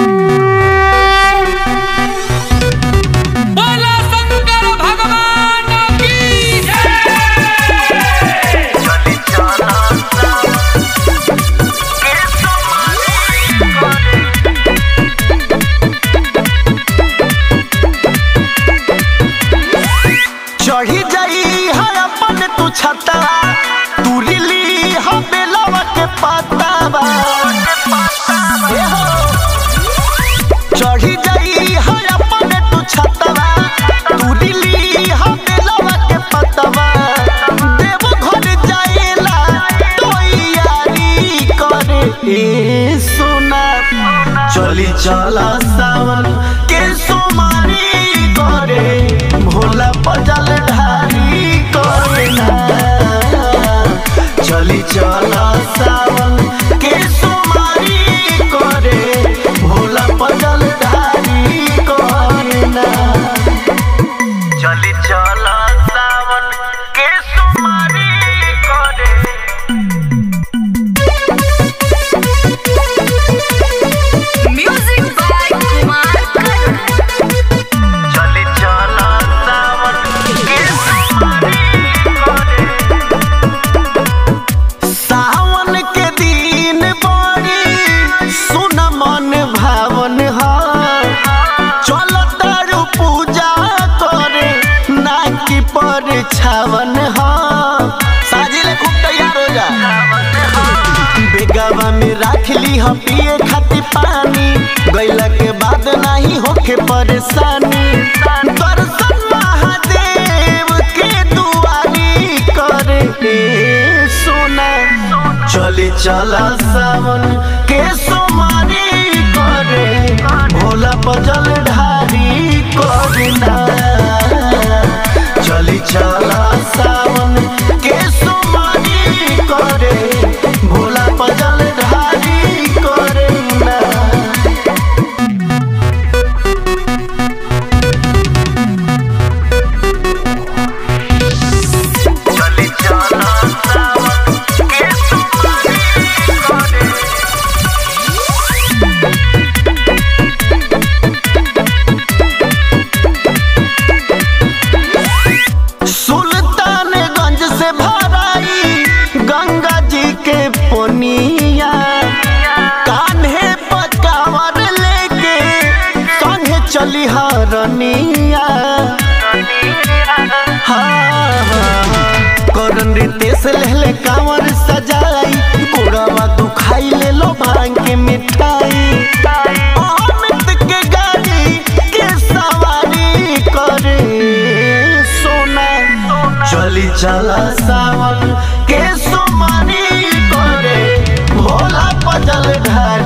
बोला शंकर भगवान की जय चढ़ी जाई है अपन तू छता तू लिली है बेलवा के पतावा ए हो। चढ़ी जाई है अपन तू छतवा तू लिली है बेलवा के पतवा देव घर जाएला तो यारी करे ए सोना चली चला सावन के सोमारी करे भोला पजल ढारी करे ना चली चला सावन के सोमारी करे भोला पजल ढारी करे ना चली चला सावन के सोमारी करे Music by Kumar Karan. चली चला सावन के सोमारी करे सावन के दिन बड़ी सुन मन भावन ह चल तारू पूजा करे ना की पर छावन ह साजिले खूब तैयार हो जा बेगावा में राख ली ह पिए खातिर पानी गैला के बाद नहीं होके परेशानी दर्शन महादेव के दुआरी करे ए सोना चली चला सावन के सोमारी करे भोला पजल ढारी करे ना चली चला सावन के सोमारी करे भोला पजल ढारी करे ना चली चला सावन के सोमारी करे सुल्तानगंज से भराई गंगा जी के पोनिया कान्हे पकावर लेके संगे चली हरनिया करन रितेश लेले कांवर सजाई कोड़वा दुखाई ले लो भांग के मिठाई अमित के गाड़ी के सवारी करे सोना चली चला सावन के सोमारी करे भोला पजल ढारी